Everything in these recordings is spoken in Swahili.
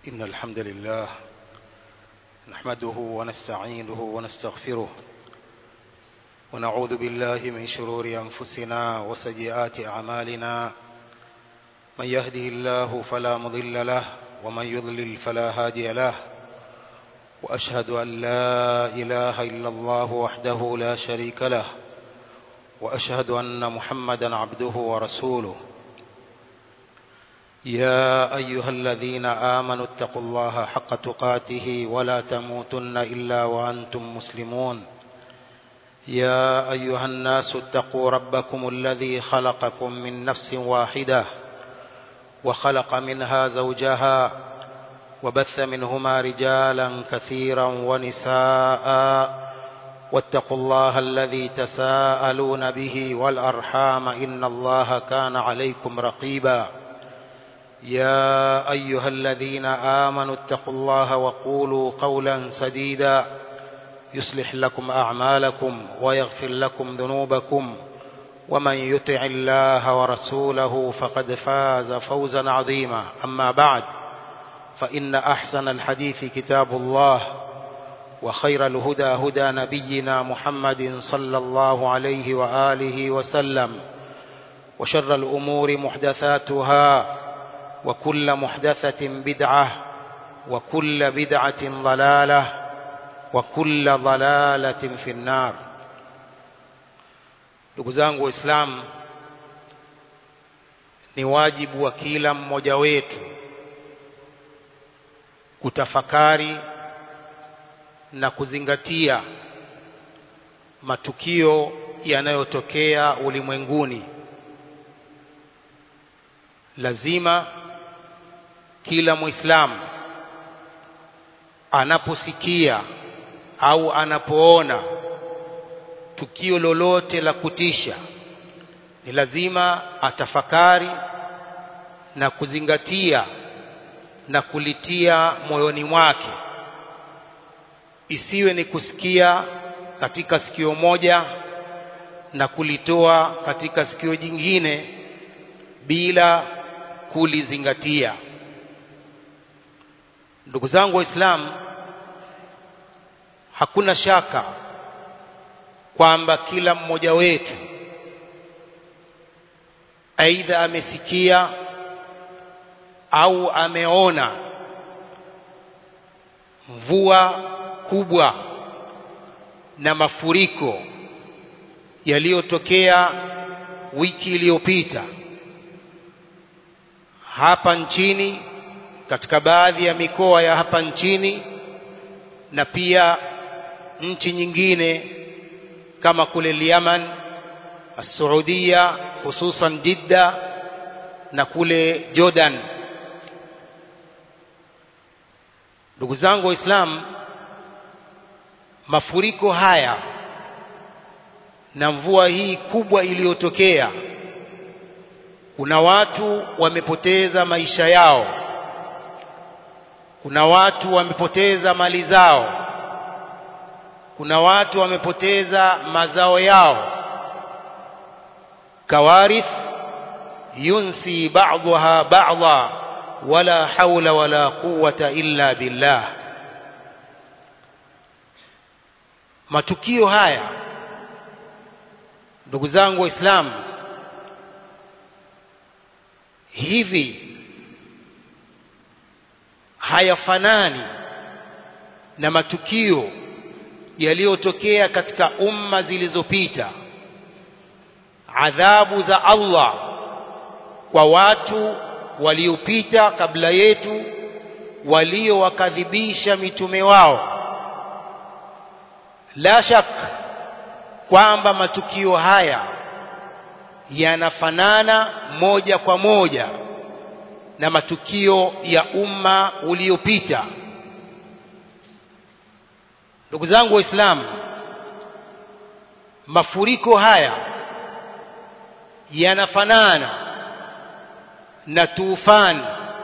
إن الحمد لله نحمده ونستعينه ونستغفره ونعوذ بالله من شرور أنفسنا وسيئات أعمالنا من يهده الله فلا مضل له ومن يضلل فلا هادي له وأشهد أن لا إله إلا الله وحده لا شريك له وأشهد أن محمدا عبده ورسوله يا أيها الذين آمنوا اتقوا الله حق تقاته ولا تموتن إلا وأنتم مسلمون يا أيها الناس اتقوا ربكم الذي خلقكم من نفس واحدة وخلق منها زوجها وبث منهما رجالا كثيرا ونساء واتقوا الله الذي تساءلون به والأرحام إن الله كان عليكم رقيبا يا أيها الذين آمنوا اتقوا الله وقولوا قولا سديدا يصلح لكم أعمالكم ويغفر لكم ذنوبكم ومن يطع الله ورسوله فقد فاز فوزا عظيما أما بعد فإن أحسن الحديث كتاب الله وخير الهدى هدى نبينا محمد صلى الله عليه وآله وسلم وشر الأمور محدثاتها وكل محدثة بدعة وكل بدعة ضلالة وكل ضلالة في النار ndugu zangu waislamu ni wajibu wa kila mmoja wetu kutafakari na kuzingatia matukio yanayotokea ulimwenguni lazima kila muislamu anaposikia au anapoona tukio lolote la kutisha ni lazima atafakari na kuzingatia na kulitia moyoni mwake isiwe ni kusikia katika sikio moja na kulitoa katika sikio jingine bila kulizingatia ndugu zangu waislamu hakuna shaka kwamba kila mmoja wetu aidha amesikia au ameona mvua kubwa na mafuriko yaliyotokea wiki iliyopita hapa nchini katika baadhi ya mikoa ya hapa nchini na pia nchi nyingine kama kule Yaman Saudia hususan Jidda na kule Jordan ndugu zangu waislamu mafuriko haya na mvua hii kubwa iliyotokea kuna watu wamepoteza maisha yao kuna watu wamepoteza mali zao kuna watu wamepoteza mazao yao kawarith yunsi ba'daha ba'dha wala hawla wala quwwata illa billah matukio haya ndugu zangu waislamu hivi hayafanani na matukio yaliyotokea katika umma zilizopita adhabu za Allah kwa watu waliopita kabla yetu waliowakadhibisha mitume wao la shak kwamba matukio haya yanafanana moja kwa moja na matukio ya umma uliopita ndugu zangu waislamu mafuriko haya yanafanana na tufani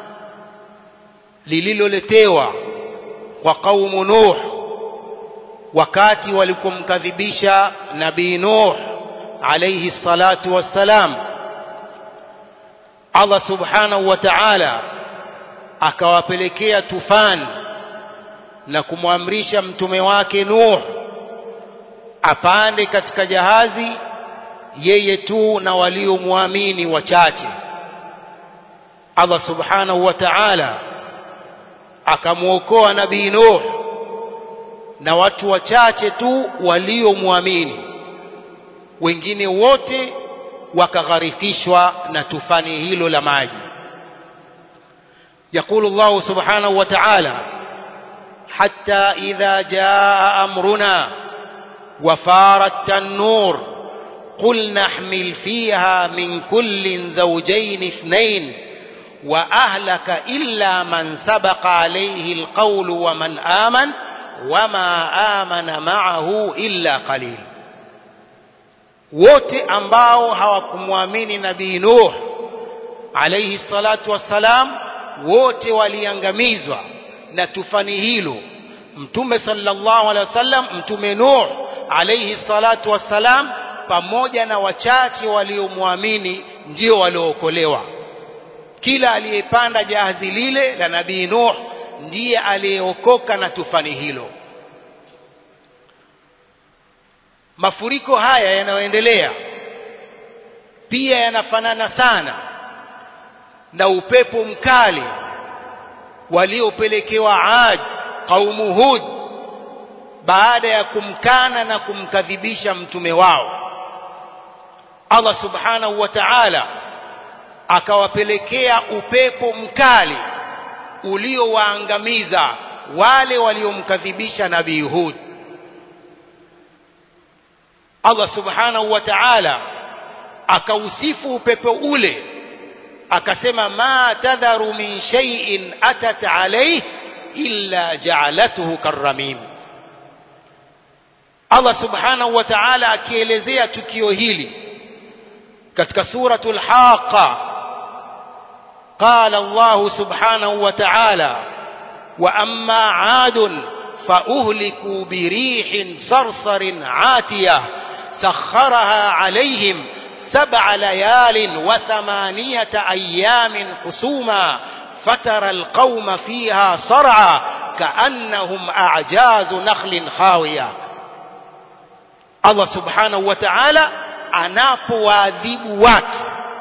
lililoletewa kwa kaumu Nuh wakati walipomkadhibisha nabii Nuh alayhi salatu wassalam Allah subhanahu wa ta'ala akawapelekea tufani na kumwamrisha mtume wake Nuh apande katika jahazi yeye tu na waliomwamini wachache Allah subhanahu wa ta'ala akamwokoa nabii Nuh na watu wachache tu waliomwamini wengine wote wakagharikishwa na tufani hilo la maji يقول الله سبحانه وتعالى حتى إذا جاء أمرنا وفار التنور قل نحمل فيها من كل زوجين اثنين وأهلك إلا من سبق عليه القول ومن آمن وما آمن معه إلا قليل wote ambao hawakumwamini nabii Nuh alayhi salatu wassalam wote waliangamizwa na tufani hilo mtume sallallahu alaihi wasallam mtume Nuh alayhi salatu wassalam pamoja na wachache waliomwamini ndio waliookolewa kila aliyepanda jahazi lile la nabii Nuh ndiye aliyeokoka na tufani hilo mafuriko haya yanayoendelea pia yanafanana sana na upepo mkali waliopelekewa Ad kaumu Hud baada ya kumkana na kumkadhibisha mtume wao Allah subhanahu wa ta'ala akawapelekea upepo mkali uliowaangamiza wale waliomkadhibisha nabii Hud Allah subhanahu wa ta'ala akausifu upepo ule akasema ma tadharu min shay'in atat alayhi illa ja'alathu karramim Allah subhanahu wa ta'ala akielezea tukio hili katika suratul haqa قال الله سبحانه وتعالى وأما عاد فأهلكوا بريح صرصر عاتية سخرها عليهم سبع ليال وثمانية أيام حسوما فترى القوم فيها صرعى كأنهم أعجاز نخل خاوية الله سبحانه وتعالى anapowaadhibu watu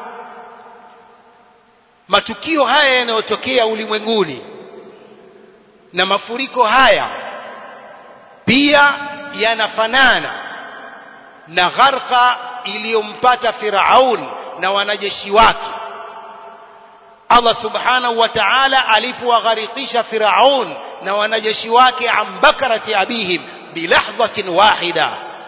matukio haya yanayotokea ulimwenguni na mafuriko haya pia yanafanana na gharqa iliyompata Firaun na wanajeshi wake Allah subhanahu wa ta'ala alipowagharikisha Firaun na wanajeshi wake ambakarati abihim bilahdhatin wahida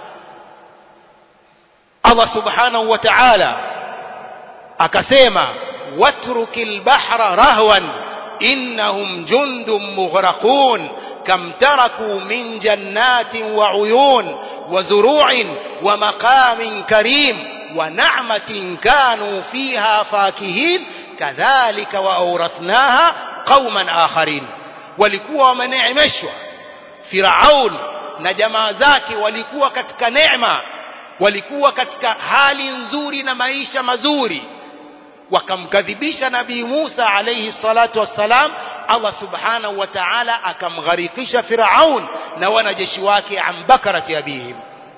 Allah subhanahu wa ta'ala akasema watrukil bahra rahwan innahum jundum mughraqun كم تركوا من جنات وعيون وزروع ومقام كريم ونعمة كانوا فيها فاكهين كذلك وأورثناها قوما آخرين walikuwa wameneemeshwa Firaun na jamaa zake walikuwa katika neema walikuwa katika hali nzuri na maisha mazuri wakamkadhibisha nabii Musa alayhi salatu wassalam Allah subhanahu wa ta'ala akamgharikisha Firaun na wanajeshi wake ambakarati abihim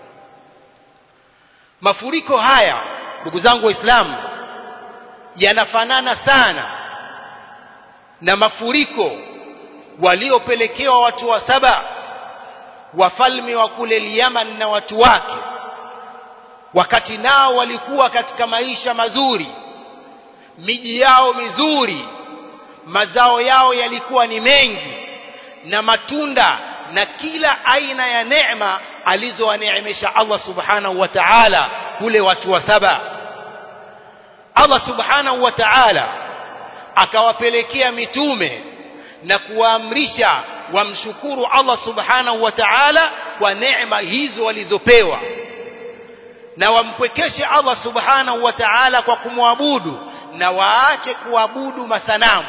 mafuriko haya ndugu zangu waislamu yanafanana sana na mafuriko waliopelekewa watu wa saba wafalme wa kule Yaman na watu wake wakati nao walikuwa katika maisha mazuri miji yao mizuri mazao yao yalikuwa ni mengi na matunda na kila aina ya neema alizowaneemesha Allah subhanahu wa ta'ala kule watu wa saba Allah subhanahu wa ta'ala akawapelekea mitume na kuwaamrisha wamshukuru Allah subhanahu wa ta'ala kwa neema hizo walizopewa na wampwekeshe Allah subhanahu wa ta'ala kwa kumwabudu na waache kuabudu masanamu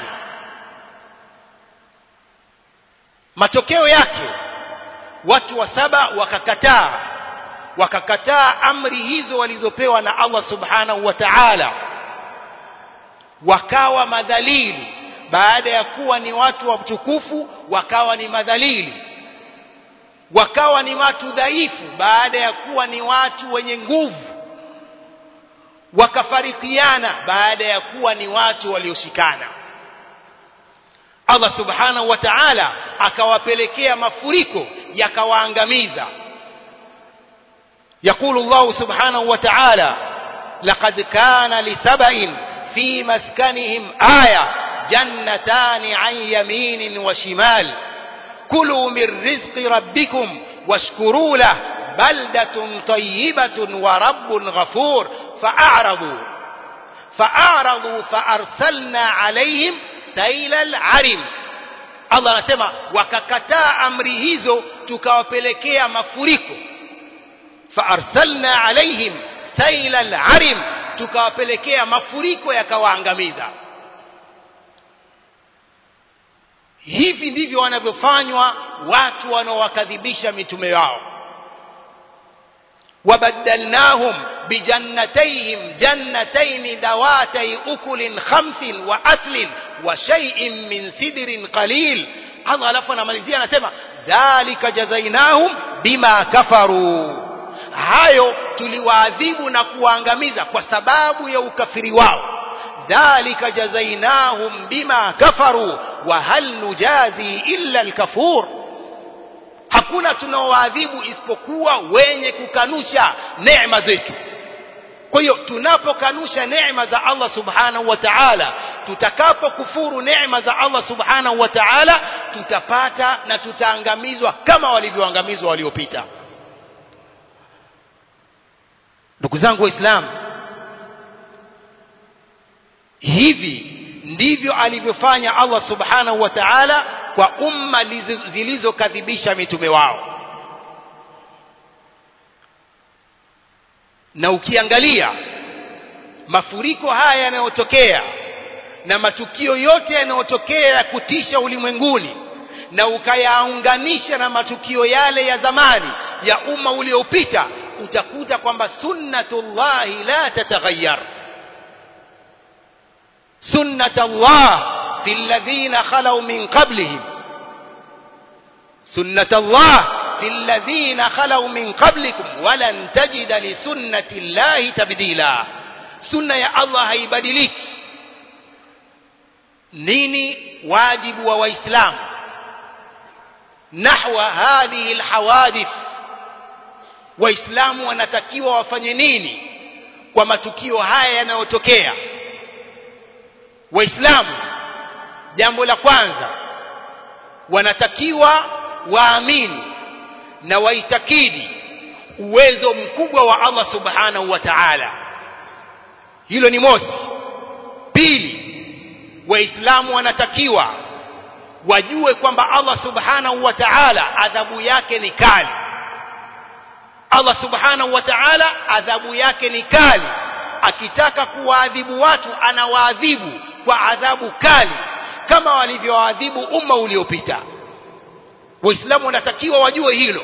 matokeo yake watu wa saba wakakataa wakakataa amri hizo walizopewa na Allah subhanahu wa ta'ala wakawa madhalili baada ya kuwa ni watu watukufu wakawa ni madhalili wakawa ni watu dhaifu baada ya kuwa ni watu wenye nguvu wakafarikiana baada ya kuwa ni watu walioshikana Allah subhanahu wa ta'ala akawapelekea mafuriko yakawaangamiza يقول الله سبحانه وتعالى لقد كان لسبأ في مسكنهم آية جنتان عن يمين وشمال كلوا من رزق ربكم واشكروا له بلدة طيبة ورب غفور فأعرضوا فأعرضوا فأرسلنا عليهم سيل العرم Allah anasema wakakataa amri hizo tukawapelekea mafuriko faarsalna alaihim saila alarim tukawapelekea mafuriko yakawaangamiza hivi ndivyo wanavyofanywa watu wanaowakadhibisha mitume wao وبدلناهم بجنتيهم جنتين ذواتي أكل خمس وأثل وشيء من سدر قليل الله alafu anamalizia anasema dhalika jazainahum bima kafaru hayo tuliwaadhibu na kuwaangamiza kwa sababu ya ukafiri wao dhalika jazainahum bima kafaru wa hal nujazi illa alkafur hakuna tunaowaadhibu isipokuwa wenye kukanusha neema zetu kwa hiyo tunapokanusha neema za Allah subhanahu wa ta'ala tutakapokufuru neema za Allah subhanahu wa ta'ala tutapata na tutaangamizwa kama walivyoangamizwa waliopita ndugu zangu waislamu hivi ndivyo alivyofanya Allah subhanahu wa ta'ala kwa umma zilizokadhibisha mitume wao na ukiangalia mafuriko haya yanayotokea na matukio yote yanayotokea ya kutisha ulimwenguni na ukayaunganisha na matukio yale ya zamani ya umma uliopita utakuta kwamba sunnatullahi la tataghayyar sunnatullah في الذين خلوا من قبلهم سنة الله في الذين خلوا من قبلكم ولن تجد لسنة الله تبديلا سنة يا الله هيبدلك نيني واجب وإسلام نحو هذه الحوادث waislamu wanatakiwa wafanye nini kwa matukio haya yanayotokea waislamu jambo la kwanza wanatakiwa waamini na waitakidi uwezo mkubwa wa Allah subhanahu wa ta'ala hilo ni mosi pili waislamu wanatakiwa wajue kwamba Allah subhanahu wa ta'ala adhabu yake ni kali Allah subhanahu wa ta'ala adhabu yake ni kali akitaka kuwaadhibu watu anawaadhibu kwa adhabu kali kama walivyoadhibu umma uliopita waislamu wanatakiwa wajue hilo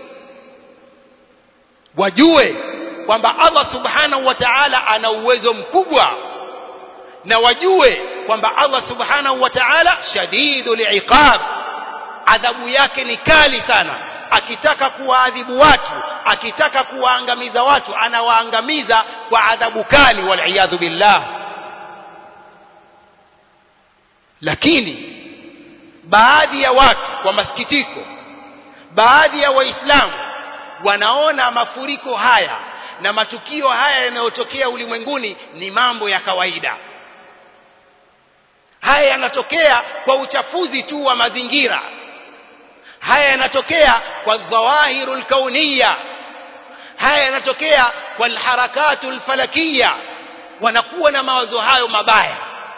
wajue kwamba Allah subhanahu wa ta'ala ana uwezo mkubwa na wajue kwamba Allah subhanahu wa ta'ala shadidul iqab adhabu yake ni kali sana akitaka kuwaadhibu watu akitaka kuwaangamiza watu anawaangamiza kwa adhabu kali wal billah lakini baadhi ya watu kwa masikitiko baadhi ya waislamu wanaona mafuriko haya na matukio haya yanayotokea ulimwenguni ni mambo ya kawaida haya yanatokea kwa uchafuzi tu wa mazingira haya yanatokea kwa dhawahiru lkauniya haya yanatokea kwa alharakatu lfalakiya wanakuwa na mawazo hayo mabaya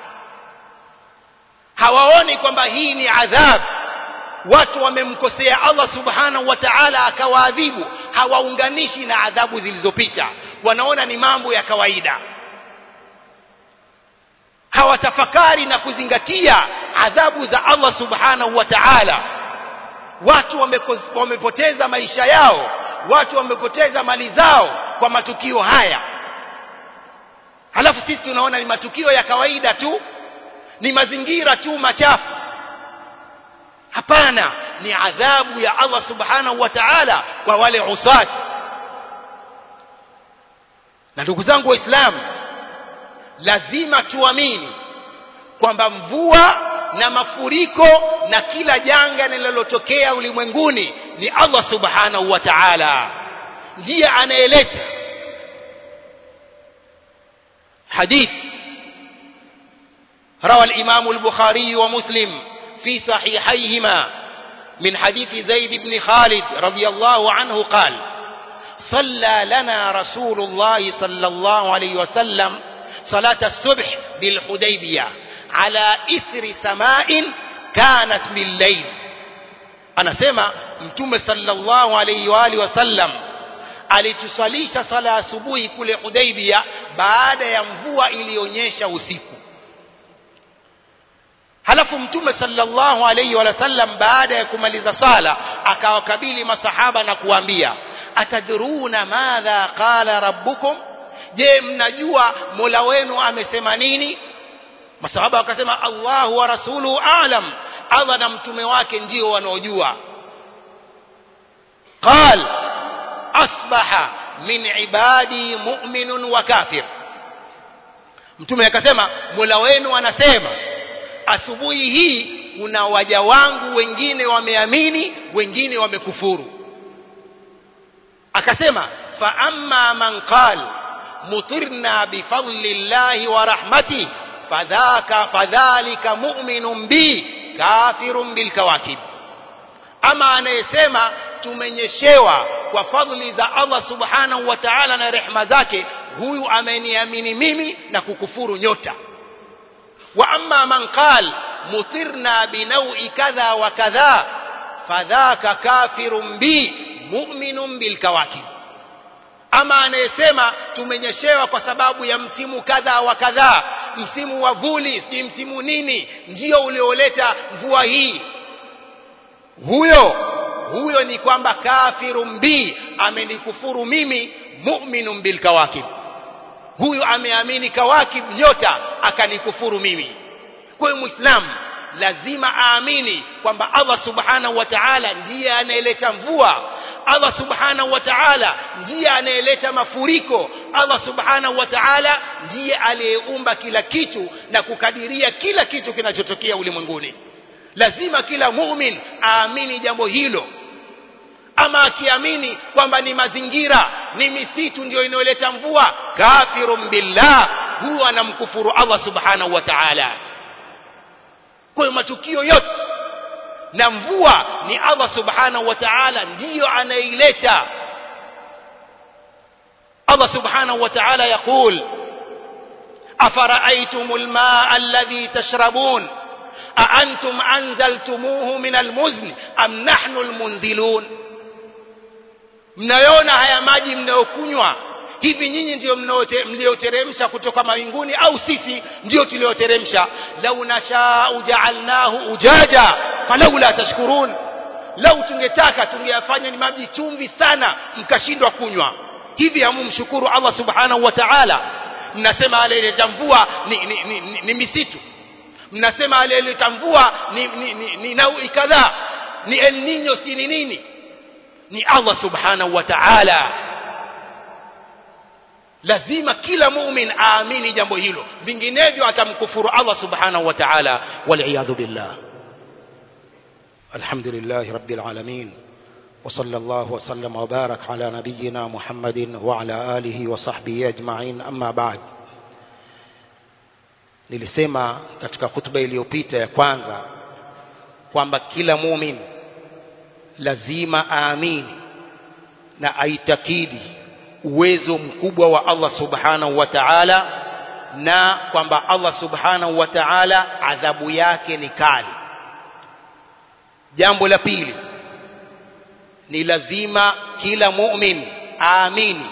hawaoni kwamba hii ni adhabu watu wamemkosea Allah subhanahu wa ta'ala akawaadhibu hawaunganishi na adhabu zilizopita wanaona ni mambo ya kawaida hawatafakari na kuzingatia adhabu za Allah subhanahu wa ta'ala watu wamepoteza maisha yao watu wamepoteza mali zao kwa matukio haya halafu sisi tunaona ni matukio ya kawaida tu ni mazingira tu machafu hapana ni adhabu ya Allah subhanahu wa ta'ala kwa wale usati na ndugu zangu waislamu lazima tuamini kwamba mvua na mafuriko na kila janga linalotokea ulimwenguni ni Allah subhanahu wa ta'ala ndiye anayeleta حديث روى الإمام البخاري ومسلم في صحيحيهما من حديث زيد بن خالد رضي الله عنه قال صلى لنا رسول الله صلى الله عليه وسلم صلاة الصبح بالحديبية على إثر سماء كانت بالليل أنا سمع متوم صلى الله عليه وآله وسلم alitusalisha sala asubuhi kule Hudaibia baada ya mvua iliyonyesha usiku halafu mtume sallallahu alayhi wa sallam baada ya kumaliza sala akawakabili masahaba na kuambia atadruna madha qala rabbukum je mnajua mola wenu amesema nini masahaba wakasema Allahu wa rasuluhu a'lam Allah na mtume wake ndio wanaojua qal asbaha min ibadi mu'minun wa kafir mtume akasema mola wenu anasema asubuhi hii kuna waja wangu wengine wameamini wengine wamekufuru akasema fa amma man qal mutirna bifadli llahi wa rahmati fadhaka fadhalika mu'minun bi kafirun bilkawakib ama anayesema tumenyeshewa kwa fadhili za Allah subhanahu wa ta'ala na rehma zake huyu ameniamini mimi na kukufuru nyota wa amma man qal mutirna binawi kadha wa kadha fadhaka kafirun bi mu'minun bilkawakib ama anayesema tumenyeshewa kwa sababu ya msimu kadha wa kadha msimu wa vuli si msimu nini ndio ulioleta mvua hii huyo huyo ni kwamba kafirun bi amenikufuru mimi mu'minun bil kawakib huyu ameamini kawakib nyota akanikufuru mimi kwa hiyo muislamu lazima aamini kwamba Allah subhanahu wa ta'ala ndiye anayeleta mvua Allah subhanahu wa ta'ala ndiye anayeleta mafuriko Allah subhanahu wa ta'ala ndiye aliyeumba kila kitu na kukadiria kila kitu kinachotokea ulimwenguni lazima kila mumin aamini jambo hilo ama akiamini kwamba ni mazingira ni misitu ndio inayoleta mvua kafirun billah huwa anamkufuru Allah subhanahu wa ta'ala kwa hiyo matukio yote na mvua ni Allah subhanahu wa ta'ala ndiyo anaileta Allah subhanahu wa ta'ala يقول أفرأيتم الماء الذي تشربون أأنتم أنزلتموه من المزن أم نحن المنزلون mnayoona haya maji mnayokunywa hivi nyinyi ndio mlioteremsha kutoka mawinguni au sisi ndio tulioteremsha lau nashau jaalnahu ujaja falaula tashkurun lau tungetaka tungeyafanya ni maji chumvi sana mkashindwa kunywa hivi hamumshukuru Allah subhanahu wa ta'ala mnasema aliyeleta mvua ni, ni, ni, ni, ni misitu mnasema aliyeleta mvua ni, ni, ni, ni naui kadhaa ni El Nino si ni nini ni Allah subhanahu wa ta'ala lazima kila mumin aamini jambo hilo vinginevyo atamkufuru Allah subhanahu wa ta'ala waliyadhu billah alhamdulillah rabbil alamin وصلى الله وسلم وبارك على نبينا محمد وعلى آله وصحبه أجمعين أما بعد nilisema katika hutuba iliyopita ya kwanza kwamba kila mumin lazima aamini na aitakidi uwezo mkubwa wa Allah subhanahu wa ta'ala na kwamba Allah subhanahu wa ta'ala adhabu yake ni kali jambo la pili ni lazima kila mu'min aamini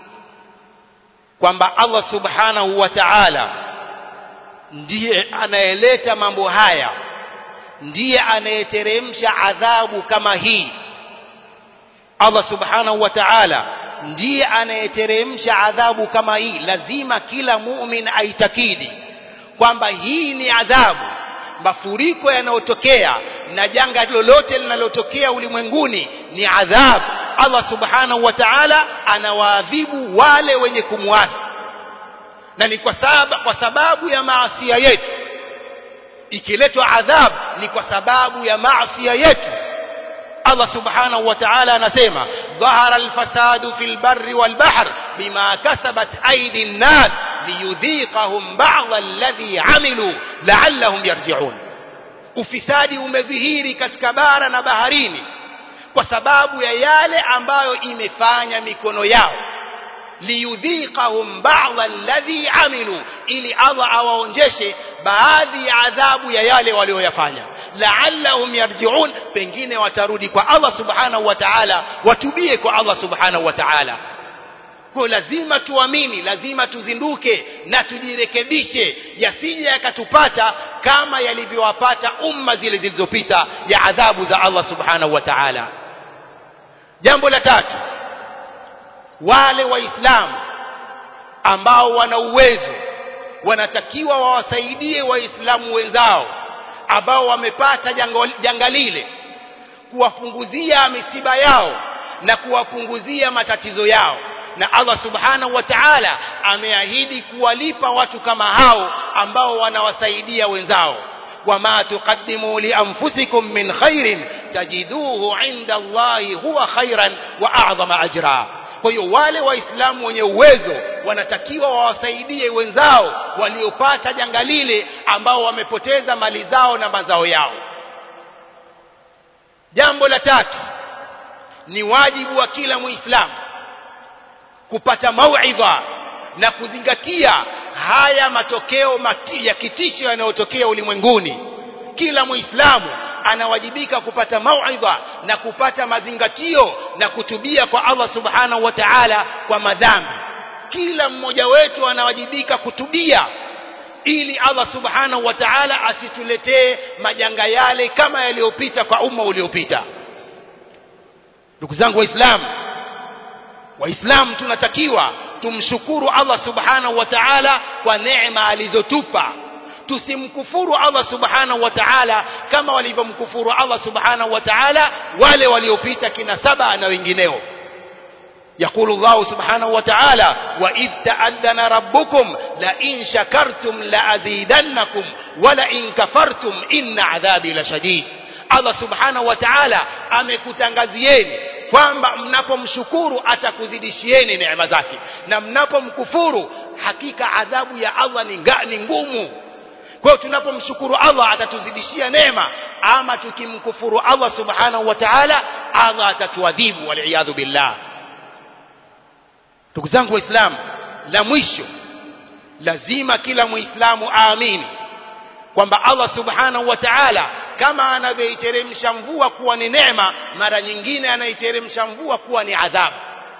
kwamba Allah subhanahu wa ta'ala ndiye anayeleta mambo haya ndiye anayeteremsha adhabu kama hii Allah subhanahu wa ta'ala ndiye anayeteremsha adhabu kama hii lazima kila mu'min aitakidi kwamba hii ni adhabu mafuriko yanayotokea na janga lolote linalotokea ulimwenguni ni adhabu Allah subhanahu wa ta'ala anawaadhibu wale wenye kumwasi na ni kwa sababu, kwa sababu ya maasi yetu ikiletwa adhabu ni kwa sababu ya maasi yetu Allah subhanahu wa ta'ala anasema dhahara alfasadu fil barri wal bahr bima kasabat aidi an-nas liyudhiqahum ba'd alladhi amilu la'allahum yarji'un ufisadi umedhihiri katika bara na baharini kwa sababu ya yale ambayo imefanya mikono yao liyudhiqahum ba'd alladhi amilu ili Allah awaonjeshe baadhi ya adhabu ya yale walioyafanya la'allahum yarji'un pengine watarudi kwa Allah subhanahu wa ta'ala watubie kwa Allah subhanahu wa ta'ala kwa lazima tuamini lazima tuzinduke na tujirekebishe yasije yakatupata kama yalivyowapata umma zile zilizopita ya adhabu za Allah subhanahu wa ta'ala jambo la tatu wale waislamu ambao wana uwezo wanatakiwa wawasaidie waislamu wenzao ambao wamepata janga lile kuwapunguzia misiba yao na kuwapunguzia matatizo yao na Allah subhanahu wa ta'ala ameahidi kuwalipa watu kama hao ambao wanawasaidia wenzao wama tuqaddimu li anfusikum min khairin tajiduhu inda Allahi huwa khairan wa a'zama ajra kwa hiyo wale waislamu wenye uwezo wanatakiwa wawasaidie wenzao waliopata janga lile ambao wamepoteza mali zao na mazao yao jambo la tatu ni wajibu wa kila muislamu kupata mauidha na kuzingatia haya matokeo mati ya kitisho yanayotokea ulimwenguni kila muislamu anawajibika kupata mauidha na kupata mazingatio na kutubia kwa Allah subhanahu wa ta'ala kwa madhambi kila mmoja wetu anawajibika kutubia ili Allah subhanahu wa ta'ala asituletee majanga yale kama yaliyopita kwa umma uliopita ndugu zangu waislamu waislamu tunatakiwa tumshukuru Allah subhanahu wa ta'ala kwa neema alizotupa tusimkufuru Allah subhanahu wa ta'ala kama walivyomkufuru Allah subhanahu wa ta'ala wale waliopita kina saba na wengineo يقول الله سبحانه وتعالى وإذ تأذن ربكم لئن شكرتم لأزيدنكم ولئن كفرتم إن عذابي لشديد الله سبحانه وتعالى amekutangazieni kwamba mnapomshukuru atakuzidishieni neema zake na mnapomkufuru hakika adhabu ya Allah ni, ni ngumu kwa hiyo tunapomshukuru Allah atatuzidishia neema ama tukimkufuru Allah subhanahu wa ta'ala Allah atatuadhibu waliyadhu billah ndugu zangu waislamu la mwisho lazima kila muislamu aamini kwamba Allah subhanahu wa ta'ala kama anavyoiteremsha mvua kuwa ni neema mara nyingine anaiteremsha mvua kuwa ni adhabu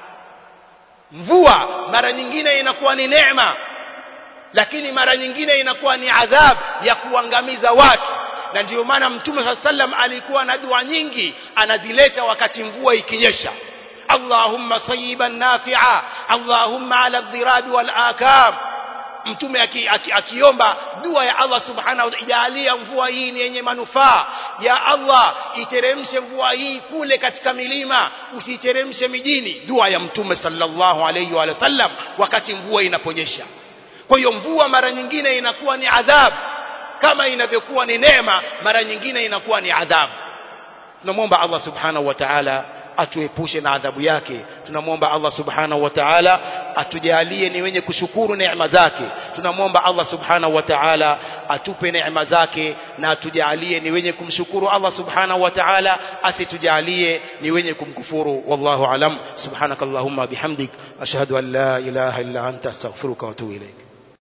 mvua mara nyingine inakuwa ni neema lakini mara nyingine inakuwa ni adhabu ya kuangamiza watu na ndiyo maana mtume saa sallam alikuwa na dua nyingi anazileta wakati mvua ikinyesha allahumma sayiban nafi'a allahumma ala dhirabi wal akam mtume akiomba aki, aki dua ya Allah subhanahu wa ijalia mvua hii ni yenye manufaa ya Allah iteremshe mvua hii kule katika milima usiteremshe mijini dua ya mtume sallallahu alayhi wa sallam wakati mvua inaponyesha kwa hiyo mvua mara nyingine inakuwa ni adhabu kama inavyokuwa ni neema mara nyingine inakuwa ni adhabu tunamwomba Allah subhanahu wa ta'ala atuepushe na adhabu yake tunamwomba Allah subhanahu wa ta'ala atujalie ni wenye kushukuru neema zake tunamwomba Allah subhanahu wa ta'ala atupe neema zake na atujalie ni wenye kumshukuru Allah subhanahu wa ta'ala asitujalie ni wenye kumkufuru wallahu alam subhanakallahumma bihamdik ashhadu an la ilaha illa anta astaghfiruka wa atubu ilaik